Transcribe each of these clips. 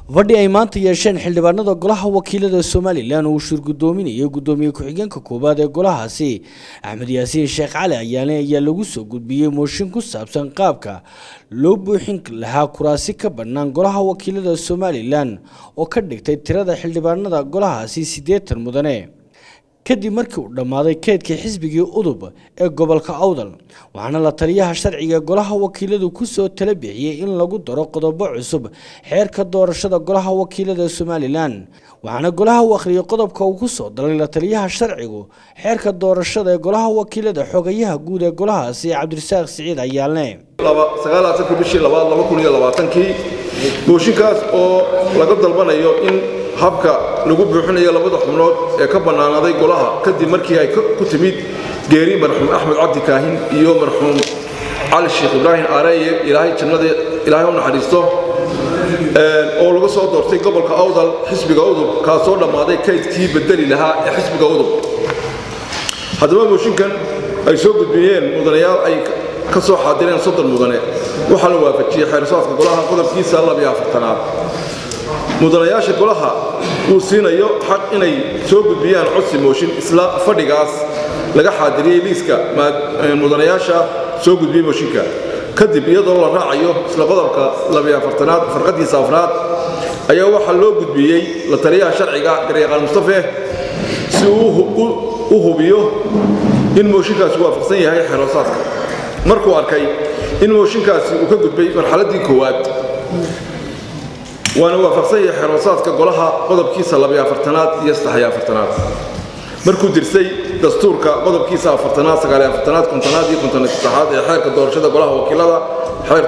fadhi ay maanta yeesheen xildhibaanada golaha wakiilada somalilan oo uu shirgudoominayay gudoomiye ku-xigeenka koowaad ee golahaasi axmed yaasiin sheekh cali ayaane ayaa lagu soo gudbiyey mooshin ku saabsan qaabka loo buuxin lahaa kuraasi ka bannaan golaha wakiilada somalilan oo ka dhigtay tirada xildhibaanada golahaasi siddeetan mudane kadib markii uu dhammaaday keedkii xisbigii udub ee gobolka awdal waxaana la taliyaha sharciga golaha wakiiladu kusoo tala bixiyey in lagu daro qodobo cusub xeerka doorashada golaha wakiilada somalilan waxaana golaha u akhriyay qodobka uu kusoo dalay la taliyaha sharcigu xeerka doorashada ee golaha wakiilada xogayaha guud ee golahaasi cabdirasaaq siciid ayaalne sagaalaatanki bishii labaad laba kun iyo labaatankii mooshinkaas oo laga dalbanayo in habka lagu buuxinayo labada xubnood ee ka bannaanaaday golaha kadib markii ay ku timid geeri marxuum axmed cabdi kaahin iyo marxuum cali sheekh ibraahim aareye ilaahay jannada ilaahay u naxariisto oo laga soo doortay gobolka awdal xisbiga udub kaasoo dhammaaday kaydkii bedeli lahaa ee xisbiga udub haddaba mooshinkan ay soo gudbiyeen mudanayaal ay ka soo xaadireen soddon mudane waxaa la waafajiyey xeersaadka golaha qodobkiisa labiyo afartanaad mudanayaasha golaha uu siinayo xaq inay soo gudbiyaan codsi mooshin isla fadhigaas laga xaadiriyey liiska mudanayaasha soo gudbiyey mooshinka kadib iyadoo la raacayo isla qodobka labiyoafartanaad farqadiisa afraad ayaa waxaa loo gudbiyey la taliyaha sharciga garyaqaan mustafe si uu u hubiyo in mooshinkaasi waafaqsan yahay xeeroosaadka markuu arkay in mooshinkaasi uu ka gudbay marxaladdii koowaad waana waafaqsan yahay xeroosaadka golaha qodobkiisa labiyo afartanaad iyo saddexiyo afartanaad markuu dirsay dastuurka qodobkiisa afartanaad sagaaliyo afartanaad kontonaad iyo konton saddexaad ee xeerka doorashada golaha wakiilada xeer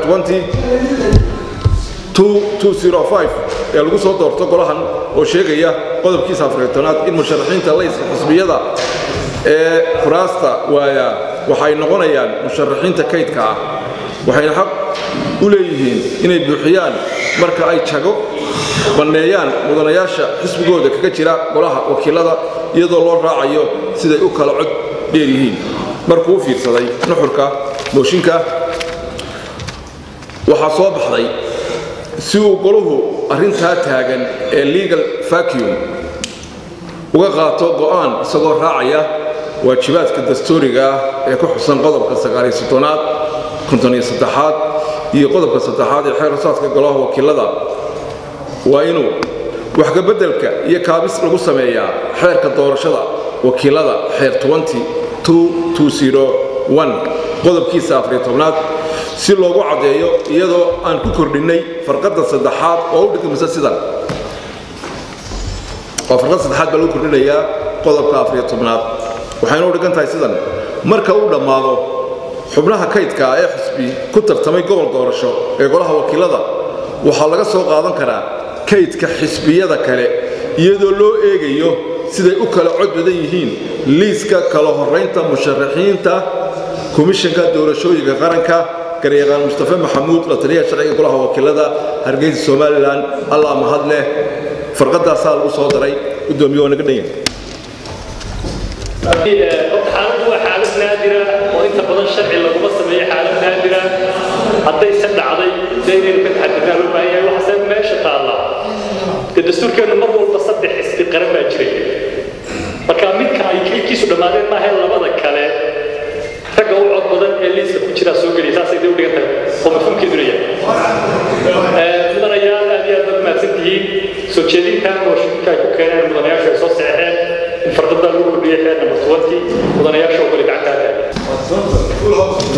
ee lagu soo doorto golahan oo sheegaya qodobkiisa afartanaad in musharaxiinta layska xisbiyada ee kuraasta waaya waxay noqonayaan musharaxiinta kaydka ah waxayna xaq u leeyihiin inay buuxiyaan marka ay jago banneeyaan mudanayaasha xisbigooda kaga jira golaha wakiilada iyadoo loo raacayo siday u kala cod dheer yihiin markuu u fiirsaday nuxurka mooshinka waxaa soo baxday si uu golahu arrintaa taagan ee legal vacuum uga qaato go'aan isagoo raacaya waajibaadka dastuuriga ah ee ku xusan qodobka sagaaliyo soddonaad kontoniyo saddexaad iyo qodobka saddexaad ee xeerasaadka golaha wakiilada waa inuu waxkabeddelka iyo kaabis lagu sameeyaa xeerka doorashada wakiilada xeer qodobkiisa afariyo tobnaad si loogu caddeeyo iyadoo aan ku kordhinnay farqadda saddexaad oo u dhigmisa sidan waa farqadda saddexaad baa lagu kordhinayaa qodobka afariyo tobnaad waxayna u dhigan tahay sidan marka uu dhammaado xubnaha kaydka ee xisbi ku tartamay gobol doorasho ee golaha wakiilada waxaa laga soo qaadan karaa kaydka xisbiyada kale iyadoo loo eegayo siday u kala cod badan yihiin liiska kala horaynta musharaxiinta komishanka doorashooyinka qaranka garyaqaan mustafe maxamuud la taliyaha sharciga golaha wakiilada hargeysa somalilan allah mahad leh farqadaasaa lagu soo daray gudoomiye waa naga dhan yahay xaaladdu waa xaalad naadira oo inta badan sharci laguma sameeyo xaalad naadira haddayse dhacday dee inaynu ka taxadirnaa loo baahan yahay waxaase meesha taallaa dee dastuurkeennu mar walba saddex xisbi qaran baa jiray marka midka ay kaydkiisu dhammaadeen maaha labada kale ragga u cod badan ee liiska ku jiraa soo geliya saasay dee u dhigan tahay oo mafhuumkeeduna yahay mudanayaal aad iyo aad baad mahadsan tihiin soo jeedintan mooshinka ay ku keeneen mudanayaashu ay soo seexeen in farqada lagu kordhiyay xeer number twenty mudanayaasha oo kale gacantaa taagan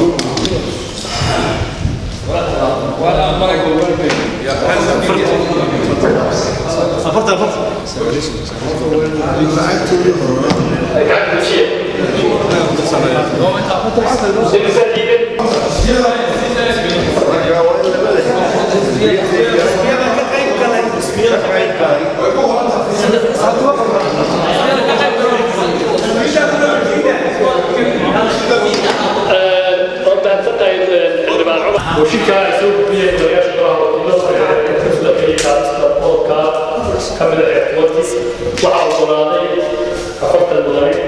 وشكا يسوق فيها الرياش كمل الاعتمادي وعوضناضي أفضل المدرب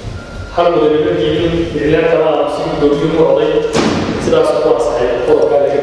هل مدرب يجي بإعلان كما نصيب دوريهم وعضي سلاس الله صحيح قرب قال لك